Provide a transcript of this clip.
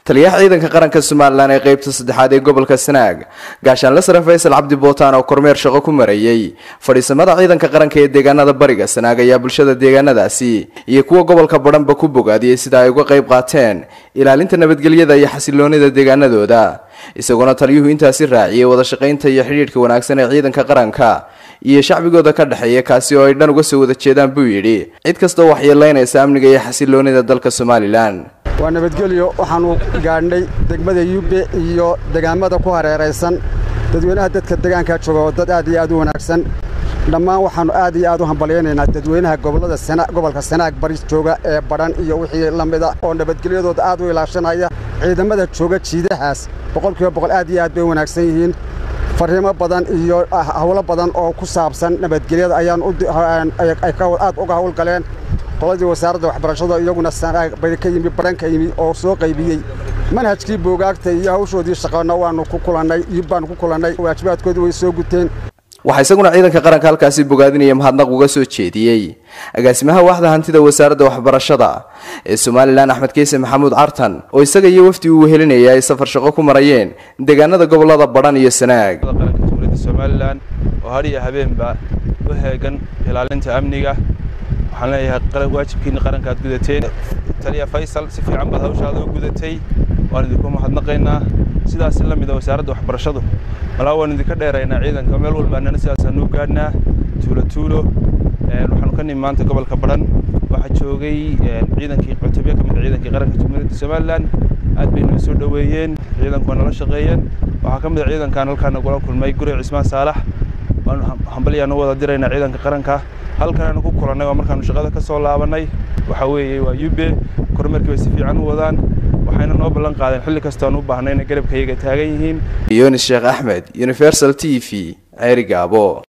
taliyaha ciidanka qaranka somalilan ee qeybta saddexaad ee gobolka sanaag gaashaanle sare faysal cabdi bootaan oo kormeer shaqo ku marayey fadhiisamada ciidanka qaranka ee deegaanada bariga sanaag ayaa bulshada deegaanadaasi iyo kuwa gobolka badhanba ku bogaadiyey sida ay uga qayb qaateen ilaalinta nabadgelyada iyo xasiloonida deegaanadooda isagoona taliyuhu intaasi raaciyey wada shaqaynta iyo xidhiidhka wanaagsan ee ciidanka qaranka iyo shacbigooda ka dhexeeya kaasi oo ay dhan uga soo wada jeedaan buu yidhi cid kastoo waxyeelaynaysa amniga iyo xasiloonida dalka somalilan waa nabadgelyo waxaannu gaadhnay degmada yube iyo degaamada ku hareeraysan dadweynaha dadka degaankaa jooga oo dad aad iyo aad u wanaagsan dhammaan waxaannu aad iyo aad u hambalyaynaynaa dadweynaha gobolka sanaag bari jooga ee badhan iyo wixii la mida oo nabadgelyadooda aad u ilaashanaya ciidamada jooga jiidahaas boqolkiiba boqol aad iyo aad bay u wanaagsan yihiin farriimo badan iyo hawlo badan oo ku saabsan nabadgelyada ayaan aad uga hawlgaleen qoladii wasaaradda waxbarashada iyaguna bari ka yimi badhan ka yimi oo soo qaybiyey manhajkii boogaagta iyo hawshoodii shaqana waannu ku kulannay iyo baannu ku kulannay waajibaadkoodii way soo guteen waxaa isaguna ciidanka qaranka halkaasi bogaadinaya mahadnaq uga soo jeediyey agaasimaha waaxda hantida wasaaradda waxbarashada ee somalilan axmed keyse maxamuud cartan oo isaga iyo wafdi uu wehelinaya ay safar shaqo ku marayeen deegaanada gobolada badhan iyo sanaag qaranka dowladda somalilan oo har iyo habeenba u heegan ilaalinta amniga waxaan leeyahay waajibkiina qaranka aad gudateen taliya faysal si fiican baad hawshaada u gudatay waan idinku mahadnaqaynaa sidaas la mida wasaaradda waxbarashadu malaa waan idinka dheeraynaa ciidanka meel walbaanana sidaasaanu u gaadhnaa tuulo tuulo waxaanu ka nimi maanta gobolka badhan waxaa joogay ciidankii cutubyo ka mid a ciidankii qaranka jamhuuriyadda somalilan aad bay noo soo dhoweeyeen ciidanku waa nala shaqeeyeen waxaa ka mid a ciidankan halkaan nagula kulmay guri cismaan saalax waanu hambalyaanu wada diraynaa ciidanka qaranka halkan aanu ku kulannay waa markaanu shaqada ka soo laabannay waxaa weeye waa yube kormeerkii bay si fiican u wadaan waxayna noo ballan qaadeen xilli kastoon u baahnay inay garabkayaga taagan yihiin yunis sheekh axmed universal t v ceeri gaabo